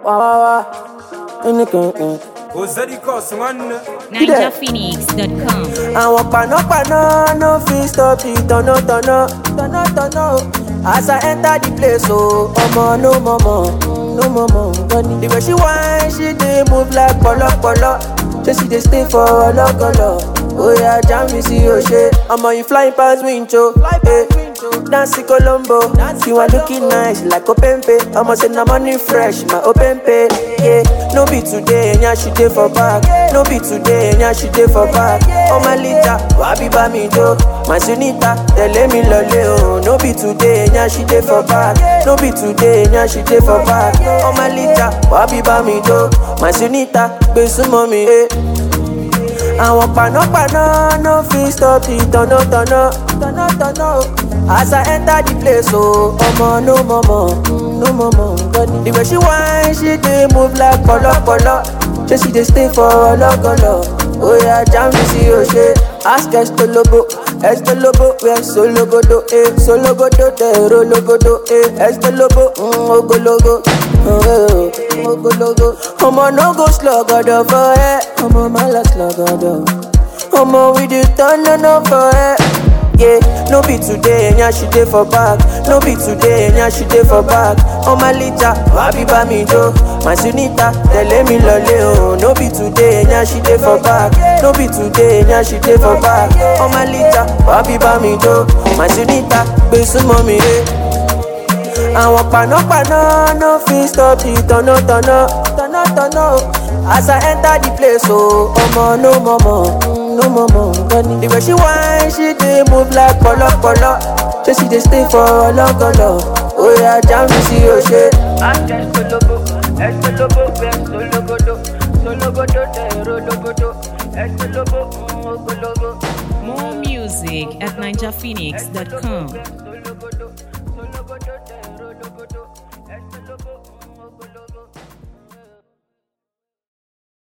wá wá wá ẹnìkankan. kò sẹ́ni kọ̀ sí wọn nù. NigerPhoenix.com. àwọn panápaná no fit stop the tọ̀nàtọ̀nà tọ̀nàtọ̀nà o. as i enter the place o ọmọ no mọ̀mọ̀ no mọ̀mọ̀ gbọ́ni. the way she whine she dey move like pọ̀lọ́pọ̀lọ́ ṣé she dey stay for ọlọ́gọlọ. oya jam mi sí òṣè ọmọ yìí flying pass wincho. Eh. Dancing Colombo, you are looking nice like Openpe. I'ma say na money fresh, my Openpe. Yeah, no be today, nya she dey for back. No be today, nya she dey for back. Oh my lita, wabi ba mi do. My sunita, tell me lole oh. No be today, nya she dey for back. No be today, nya she dey for back. Oh my lita, wabi ba mi do. My sunita, gbe sumo mi eh. àwọn panápaná no fit stop the tọ̀nàtọ̀nà tọ̀nàtọ̀nà o. as i enter the place o ọmọ no mọ̀mọ̀ no mọ̀mọ̀ gbọ́dọ̀. the way she whine she dey move like pọ̀lọ́pọ̀lọ́ ṣé she dey stay for ọlọ́gọlọ. oya jam mi sí òṣè ask estolobo estolobo wẹ sologodo eh sologodo tẹ̀rọ logodo eh estolobo mm, ogologo. Oh, eh, ogologo. ọmọ no go slogodo for ẹ ọmọ má lọ slogodo. ọmọ we dey turn on up for ẹ. Yeah, no be today, nya she dey for back. No be today, nya she dey for back. Oh my lita, wabi ba mi do. My sunita, tẹ̀lé mi lọlé o. No be today, nya she dey for back. No be today, nya she dey for back. Oh my lita, wabi ba mi do. My sunita, gbé súnmọ́ mi ré. àwọn panápaná no fit stop the tọ̀nàtọ̀nà tọ̀nàtọ̀nà o. as i enter the place o ọmọ no mọ̀mọ̀ no mọ̀mọ̀ gbọ́ni. the way she whine she dey move like pọ̀lọ́pọ̀lọ́ ṣé she dey stay for ọlọ́gọlọ. oya jam mi sí òṣè. Ask Estolobo, Estolobo, Estologodo, Sologodo, Tero Logodo, Estolobo, mm, Ogologo. More music at NigerPhoenix.com.